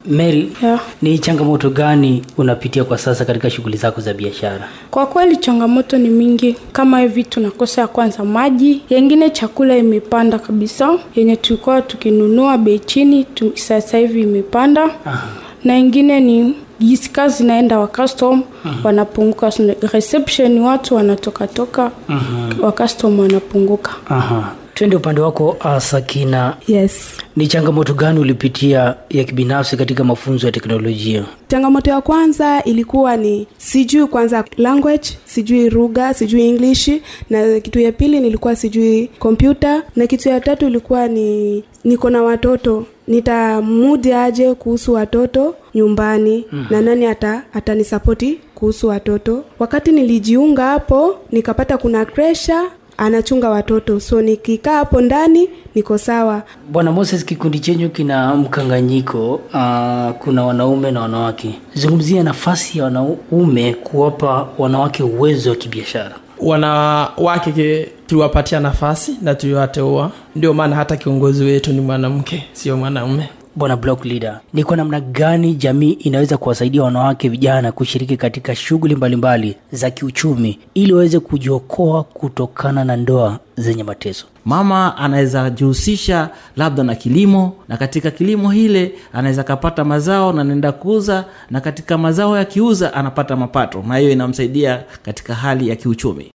Mary, Yeah. ni changamoto gani unapitia kwa sasa katika shughuli zako za biashara? Kwa kweli changamoto ni mingi, kama hivi tunakosa ya kwanza maji, yengine chakula imepanda kabisa, yenye tulikuwa tukinunua bei chini, tu- sasa hivi imepanda na ingine ni jinsi kazi zinaenda wa custom wanapunguka, reception watu wanatoka toka wa custom wanapunguka. Aha. Twende upande wako uh, Sakina. Yes. Ni changamoto gani ulipitia ya kibinafsi katika mafunzo ya teknolojia? Changamoto ya kwanza ilikuwa ni sijui kwanza language, sijui lugha, sijui English, na kitu ya pili nilikuwa sijui kompyuta, na kitu ya tatu ilikuwa ni niko na watoto nitamudi aje kuhusu watoto nyumbani mm. na nani ata atanisapoti kuhusu watoto. Wakati nilijiunga hapo nikapata kuna kresha anachunga watoto, so nikikaa hapo ndani niko sawa. Bwana Moses, kikundi chenyu kina mkanganyiko uh, kuna wanaume na wanawake. Zungumzia nafasi ya wanaume kuwapa wanawake uwezo wa kibiashara. wanawake ke- tuliwapatia nafasi na tuliwateua ndio maana hata kiongozi wetu ni mwanamke sio mwanaume Bwana block leader, ni kwa namna gani jamii inaweza kuwasaidia wanawake vijana kushiriki katika shughuli mbalimbali za kiuchumi ili waweze kujiokoa kutokana na ndoa zenye mateso? mama anaweza jihusisha labda na kilimo na katika kilimo hile anaweza kapata mazao na anaenda kuuza na katika mazao yakiuza anapata mapato na hiyo inamsaidia katika hali ya kiuchumi